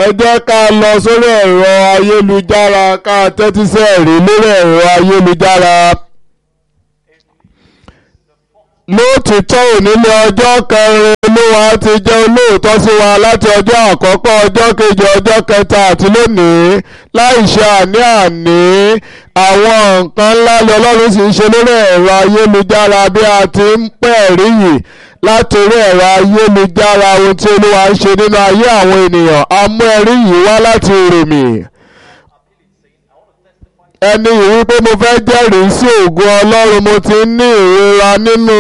ẹ jẹ́ ká lọ sórí ẹ̀rọ ayélujára ká tẹ́tí sí ẹ̀rí lórí ẹ̀rọ ayélujára. lóòtítọ́ òní ní ọjọ́ kẹrin olúwa ti jẹ́ olóòótọ́ sí wa láti ọjọ́ àkọ́kọ́ ọjọ́ kejì ọjọ́ kẹta àti lónìí láì ṣe àní-àní àwọn nǹkan ńlá ni ọlọ́run sì ń ṣe lórí ẹ̀rọ ayélujára bí a ti ń pẹ́ ẹ̀rí yìí láti orí ẹ̀rọ ayélujára ohun tí olúwa ń ṣe nínú ayé àwọn ènìyàn a mú ẹ̀rí yìí wá láti Ùrùmì ẹni yìí wípé mo fẹ́ jẹ́rìí sí ògo ọlọ́run mo ti ń ní ìrora nínú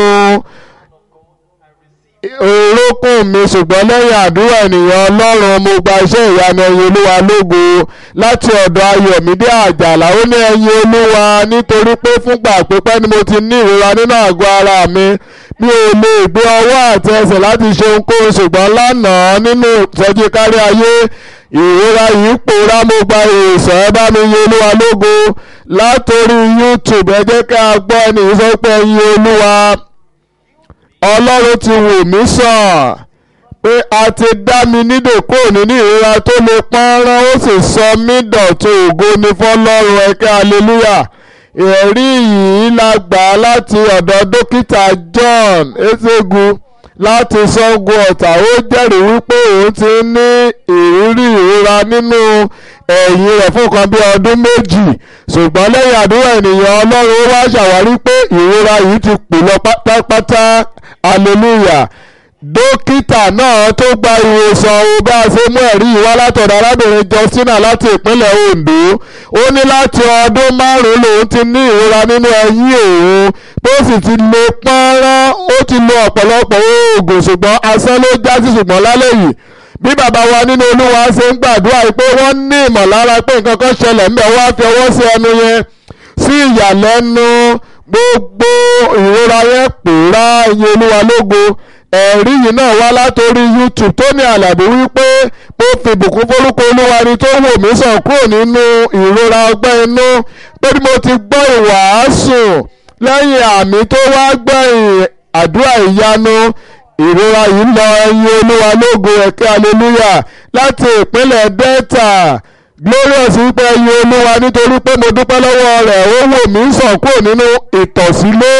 orókùn mi ṣùgbọ́n lẹ́yìn àdúrà ènìyàn ọlọ́run mo gba iṣẹ́ ìyanu ẹyin olúwa lógo láti ọ̀dọ̀ ayọ̀mídé àjàlá ó ní ẹyin olúwa nítorí pé fúngbà pípẹ́ ni mo ti ní ìrora nínú àgọ́ ara mi mi ò lè gbé ọwọ́ àti ẹsẹ̀ láti ṣe ohunkóhun ṣùgbọ́n lánàá nínú ìtọ́jú kárí ayé ìrora yìí pòórá mo gba ìwòsàn ẹ bá mi yin olúwa lógo látòrí youtube ẹ jẹ́ ká gbọ́ ẹni sọ pé ẹyin olúwa ọlọ́run ti wò mí sàn pé a ti dá mi nídè kúrò nínú ìrora tó lè pọ́nrán ó sì sọ mí dọ̀tun ògo ní fọlọ́run ẹ̀kẹ́ hallelujah ẹ̀rí yìí la gbà láti ọ̀dọ̀ dókítà John Ezegu láti Ṣàngó Ọ̀tà ó jẹ́rìí wípé òun ti ní ìrírí ìrora nínú ẹ̀yìn rẹ̀ fún kan bí ọdún méjì ṣùgbọ́n lẹ́yìn àdúrà ènìyàn Ọlọ́run ó wá ṣàwárí pé ìrora yìí ti pè lọ pátápátá hallelujah dókítà náà tó gba ìwòsàn o bá a ṣe mú ẹ̀rí yìí wá látọ̀dọ̀ arábìnrin Justina láti ìpínlẹ̀ Ondo ó ní láti ọdún márùn-ún lòun ti ní ìrora nínú ẹ̀yìn òun tó sì ti lo pọ́nrán ó ti lo ọ̀pọ̀lọpọ̀ oògùn ṣùgbọ́n asán ló já sí ṣùgbọ́n lálẹ́ yìí bí bàbá wa nínú olúwa ṣe ń gbàdúrà pé wọ́n ní ìmọ̀lára pé nǹkan kan ṣẹlẹ̀ ńbẹ̀ wọ́n á fi ọwọ́ sí ẹnu yẹn sí ìyàlẹ́nu gbogbo ìrora yẹn pòórá iye olúwa lógo ẹ̀rí yìí náà wá látòrí youtube tó ní àlàbí wípé ó fi ìbùkún forúkọ olúwa ni tó wò mí sàn kúrò nínú ìrora ọgbẹ́ inú pé bí mo ti gbọ́ ìwàásù lẹ́yìn àmì tó wá gbẹ̀yìn àdúrà ìyanu ìrora yìí lọ ẹyin olúwa lógo ẹ̀kẹ́ hallelujah láti ìpínlẹ̀ delta glorious wípé ẹyin olúwa nítorí pé mo dúpẹ́ lọ́wọ́ rẹ̀ ó wò mí sàn kúrò nínú ìtọ̀sílé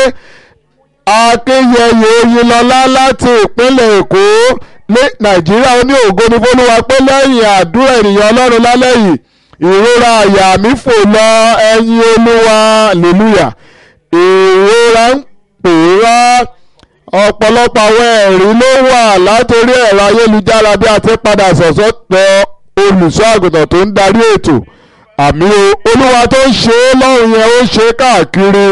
akínyẹyẹ oyinlọlá láti ìpínlẹ̀ èkó ní nàìjíríà ó ní ògo ní fọlúwa pé lẹ́yìn àdúrà ènìyàn ọlọ́run lálẹ́ yìí ìrora àyà mi fò lọ ẹyin olúwa hallelujah ìrora ń pòórá ọ̀pọ̀lọpọ̀ àwọn ẹ̀rí ló wà látòrí ẹ̀rọ ayélujára bí a ti padà sọ̀sọ́ tọ olùṣọ́ àgùntàn tó ń darí ètò àmì olúwa tó ń ṣe é lọ́rùn yẹn ó ṣe é káàkiri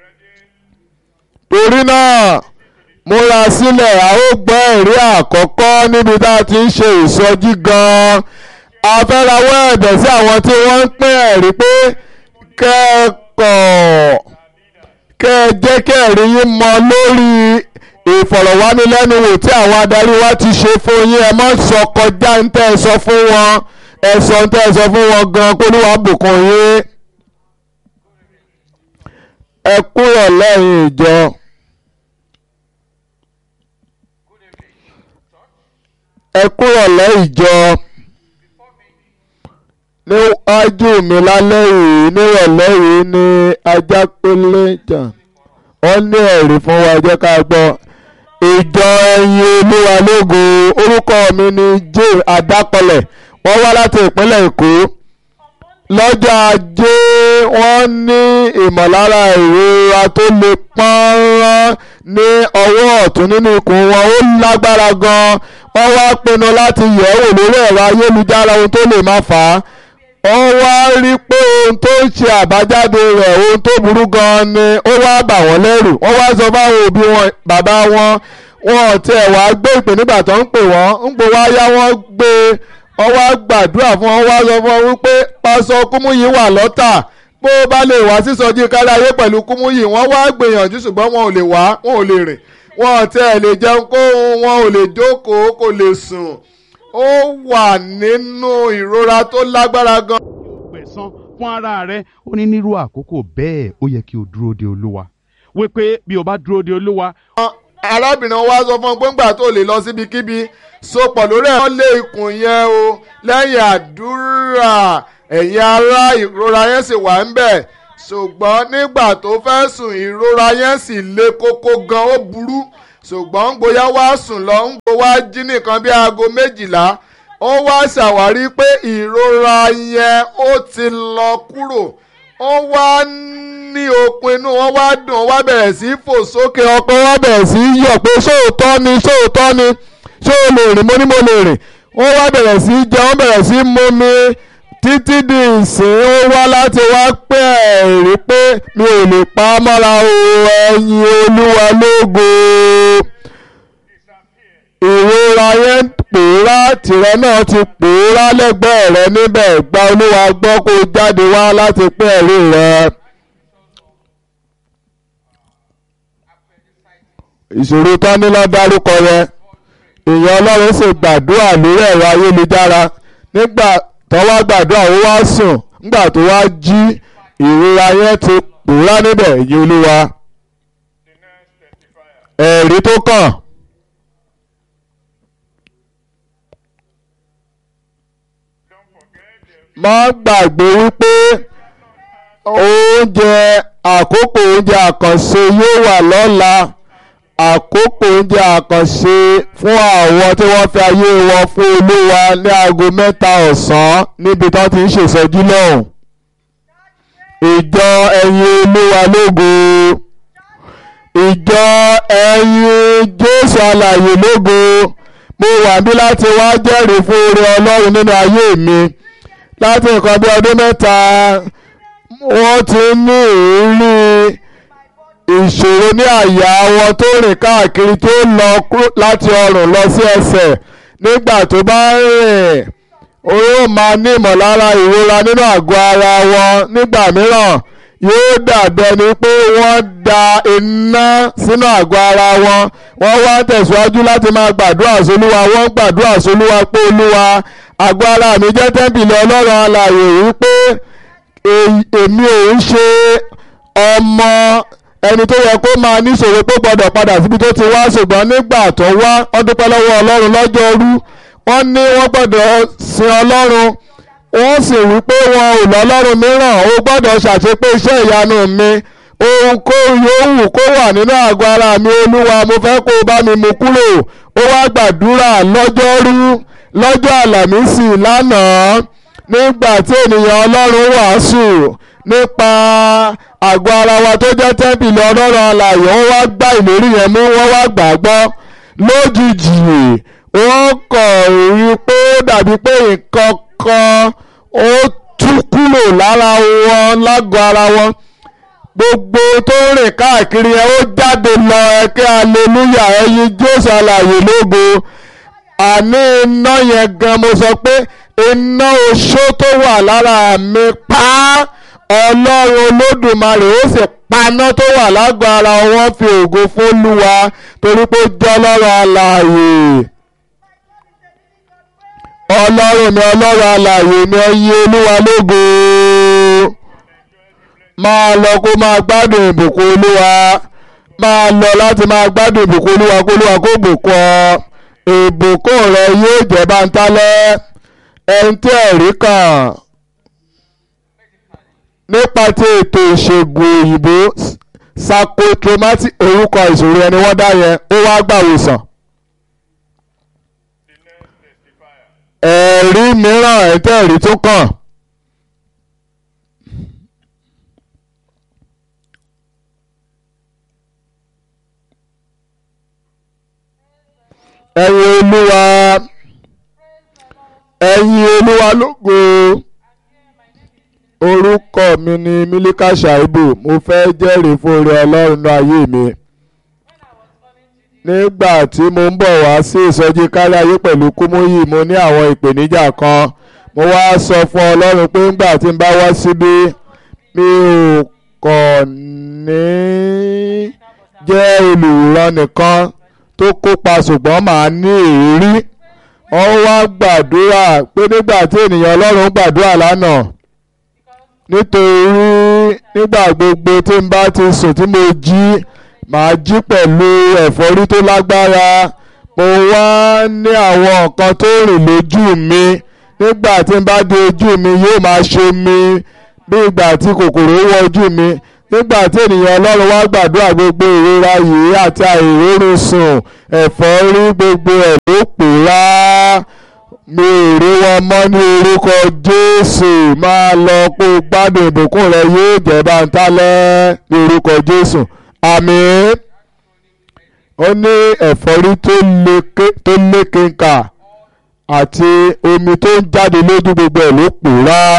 torí náà múra sílẹ̀ a ó gbọ́ ẹ̀rí àkọ́kọ́ níbi tá a ti ń ṣe ìsọjí gan-an a fẹ́ rawọ́ ẹ̀bẹ̀ sí àwọn tí wọ́n ń pín ẹ̀rí pé kẹ́ẹ̀kọ́ kẹ́ ẹ jẹ́ kí ẹ̀rí yín mọ lórí ìfọ̀rọ̀wánilẹ́nuwò tí àwọn adarí wa ti ṣe fún yín ẹ má sọ kọjá ń tẹ́ ẹ sọ fún wọn ẹ sọ ń tẹ́ ẹ sọ fún wọn gan kó níwàá bùkún yín ẹ kúrò lẹ́yìn ìjọ. ẹ kúrò lẹ́yìn ìjọ níwájú mi lálẹ́ yìí nírọ̀lẹ́ yìí ní ajápélé jà wọ́n ní ẹ̀rí fún wa jẹ́ ká gbọ́ ìjọ ẹ̀yin olúwa lógo orúkọ mi ni jay adápọ̀lẹ̀ wọ́n wá láti ìpínlẹ̀ èkó lọ́jọ́ ajé wọ́n ní ìmọ̀lára ìrora tó le pọ́nrán ní ọwọ́ ọ̀tún nínú ikùn wọn ó lágbára gan-an wọ́n wá pinnu láti yẹ̀ wò lórí ẹ̀rọ ayélujára ohun tó lè má fà á wọ́n wá rí pé ohun tó ń ṣe àbájáde rẹ̀ ohun tó burú gan-an ni ó wá bà wọ́n lẹ́rù wọ́n wá sọ fáwọn òbí wọn bàbá wọn wọn ò tiẹ̀ wá gbé ìpè nígbà tó ń pè wọ́n ń pè wá yá wọ́n gbé wọ́n wá gbàdúrà fún wọn wá sọ fún wọn wípé pásọ Kúmúyì wà lọ́tà bó bá lè wá sísọjí kárí ayé pẹ̀lú Kúmúyì wọ́n wá gbìyànjú ṣùgbọ́n wọn ò lè wá wọn ò lè rìn wọn ò tiẹ̀ lè jẹun kó wọn ò lè jókòó kò lè sùn ó wà nínú ìrora tó lágbára gan. gbẹ̀san fún ara rẹ ó ní nírú àkókò bẹ́ẹ̀ ó yẹ kí o dúró de olúwa wípé bí o bá dúró de olúwa arábìnrin wa sọ fún un pé ńgbà tó lè lọ síbikíbi sopọ̀ lórí ẹ̀ wọ́n lé ikùn yẹn o lẹ́yìn àdúrà ẹ̀yin ará ìrora yẹn sì wà ń bẹ̀ ṣùgbọ́n nígbà tó fẹ́ sùn ìrora yẹn sì le koko gan ó burú ṣùgbọ́n ń gbóyá wá sùn lọ ń gbó wá jí nìkan bí aago méjìlá ó wá ṣàwárí pé ìrora yẹn ó ti lọ kúrò ó wá ní okun inú wọn wá dùn ó wá bẹ̀rẹ̀ sí í fò sókè ọkọ wá bẹ̀rẹ̀ sí í yọ̀ pé sóòótọ́ ni sóòótọ́ ni ṣé o lè rìn mo ní mo lè rìn ó wá bẹ̀rẹ̀ sí í jẹun ó bẹ̀rẹ̀ sí í mumi títí di ìsìn ó wá láti wá pé ẹ̀rí pé mi ò lè pa á mọ́ra o ẹ̀yin olúwa lógo ìrora yẹn pòórá tìrẹ náà ti pòórá lẹ́gbẹ̀ẹ́ rẹ níbẹ̀ gba olúwa gbọ́ kó jáde wá láti pé ẹ̀rí rẹ. ìṣòro tán ní lọ dárúkọ rẹ èèyàn ọlọ́run sì gbàdúrà lórí ẹ̀rọ ayélujára nígbà tó wá gbàdúrà ó wá sùn nígbà tó wá jí ìrora yẹn ti pòórá níbẹ̀ èyí olúwa ẹ̀rí tó kàn. má gbàgbé wípé oúnjẹ àkókò oúnjẹ àkànṣe yóò wà lọ́la àkókò oúnjẹ àkànṣe fún àwọn tí wọ́n fi ayé wọn fún olúwa ní aago mẹ́ta ọ̀sán níbi tó ti ń ṣèṣẹ́jú lọ́hùn. ìjọ ẹ̀yin olúwa lógo ìjọ ẹ̀yin jésù alààyè lógo mo wà bí láti wá jẹ́rìí fún oore ọlọ́run nínú ayé mi láti nǹkan bí ọdún mẹ́ta wọ́n ti ní ìrírí ìṣòro ní àyà wọn tó rìn káàkiri tó lọ láti ọrùn lọ sí ẹsẹ̀ nígbà tó bá ń rìn ó yóò máa ní ìmọ̀lára ìrora nínú àgọ́ ara wọn nígbà mìíràn yóò dàbí ẹni pé wọ́n da iná sínú àgọ́ ara wọn wọ́n wá tẹ̀síwájú láti máa gbàdúrà sólúwa wọ́n gbàdúrà sólúwa pé olúwa àgọ́ ara mi jẹ́ tẹ́ḿpìlì ọlọ́run alààyè wípé èmi ò ń ṣe ọmọ ẹni tó yẹ kó máa níṣòro pé gbọ́dọ̀ padà síbi tó ti wá ṣùgbọ́n nígbà tó wá wọ́n dúpẹ́ lọ́wọ́ ọlọ́run lọ́jọ́rú wọ́n ní wọ́n gbọ́dọ̀ sin ọlọ́run wọ́n sì wí pé wọn ò lọ́lọ́run mìíràn ó gbọ́dọ̀ ṣàṣepé iṣẹ́ ìyanu mi ohun kó yòówù kó wà nínú àgọ́ ara mi olúwa mo fẹ́ kó o bá mi mú kúrò ó wá gbàdúrà lọ́jọ́rú lọ́jọ́ àlàmísì lánàá nígbà tí ènìyàn ọlọ́run wàásù nípa àgọ́ ara wa tó jẹ́ tẹ́ḿpìlì ọlọ́run alààyè wọ́n wá gbá ìlérí yẹn mú wọ́n wá gbàgbọ́ lójijì wọ́n kàn rí i pé ó dàbí pé nǹkan kan ó tú kúrò lára wọn lágọ̀ọ́ ara wọn gbogbo tó rìn káàkiri yẹn ó jáde lọ ẹkẹ aleluya ẹyin jésù alààyè lógo àní iná yẹn gan mo sọ pé iná oṣó tó wà lára mi pa á ọlọ́run olódùmarè ó sì paná tó wà lágọ̀ọ́ ara wọn fi ògo fún Olúwa torí pé ó jẹ́ ọlọ́run alààyè ọlọ́run mi ọlọ́run alààyè mi ẹyin olúwa lógo máa lọ kó máa gbádùn ìbùkún olúwa máa lọ láti máa gbádùn ìbùkún olúwa kó olúwa kó bùkún ọ ìbùkún rẹ yóò jẹ́ bántálẹ́ ẹni tí ẹ̀rí kàn nípa ti ètò ìṣègùn òyìnbó sakotromati orúkọ ìṣòro ẹni wọ́n dá yẹn ó wá gbàwòsàn. ẹ̀rí mìíràn ẹ̀tẹ́ ẹ̀rí tó kàn. ẹ̀yin olúwa ẹ̀yin olúwa lógo orúkọ mi ni Mílíkà Ṣàìbù mo fẹ́ jẹ́rìí fún oore ọlọ́run náà ayé mi nígbà tí mo ń bọ̀ wá sí ìsọjí kárí ayé pẹ̀lú kúmúyì mo ní àwọn ìpèníjà kan mo wá sọ fún ọlọ́run pé ńgbà tí n bá wá síbí mi ò kàn ní jẹ́ olùràn nìkan tó kópa ṣùgbọ́n màá ní ìrírí wọ́n wá gbàdúrà pé nígbà tí ènìyàn ọlọ́run gbàdúrà lánàá nítorí nígbà gbogbo tí n bá ti sùn tí mo jí màá jí pẹ̀lú ẹ̀fọ́rí tó lágbára mo wá ní àwọn nǹkan tó rìn lójú mi nígbà tí n bá di ojú mi yóò máa ṣe mi bí ìgbà tí kòkòrò wọ ojú mi nígbà tí ènìyàn ọlọ́run wá gbàdúrà gbogbo ìrora yìí àti àìrórun sùn ẹ̀fọ́rí gbogbo ẹ̀ ló pòórá mi ò rí wọn mọ́ ní orúkọ jésù máa lọ kó o gbádùn ìbùkún rẹ yóò jẹ́ báńtálẹ́ ní orúkọ jésù àmín ó ní ẹ̀fọ́rí tó lékenkà àti omi tó ń jáde lójú gbogbo ẹ̀ ló pòórá